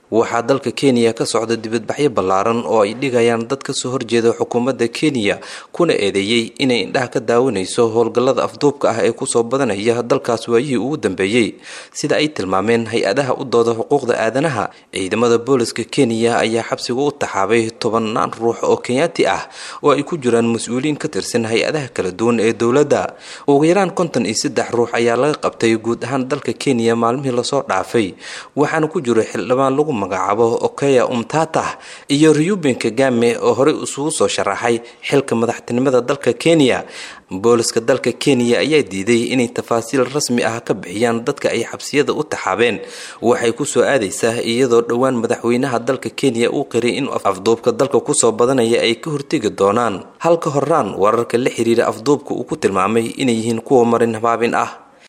waxaa dalka kenya ka socda dibadbaxyo ballaaran oo ay dhigayaan dad kasoo horjeeda xukuumadda kenya kuna eedeeyey inay indhaha ka daawanayso howlgallada afduubka ah ee kusoo badanaya dalkaas waayihii ugu dambeeyey sida ay tilmaameen hay-adaha u dooda xuquuqda aadanaha ciidamada booliska kenya ayaa xabsiga u taxaabay tobannaan ruux oo kenyaati ah oo ay ku jiraan mas-uuliyiin ka tirsan hay-adaha kala duwan ee dowladda ugu yaraan konton iyo saddex ruux ayaa laga qabtay guud ahaan dalka kenya maalmihii lasoo dhaafay waxaana ku jiro xildhibaan lagu magacaabo okeya umtatah iyo reuben kagame oo horey isugu soo sharaxay xilka madaxtinimada dalka kenya booliska dalka kenya ayaa diiday inay tafaasiil rasmi ah ka bixiyaan dadka ay xabsiyada u taxaabeen waxay kusoo aadaysaa iyadoo dhowaan madaxweynaha dalka kenya uu qiray in afduubka dalka kusoo badanaya ay ka hortegi doonaan halka horaan wararka la xiriira afduubka uu ku tilmaamay inay yihiin kuwa marin habaabin ah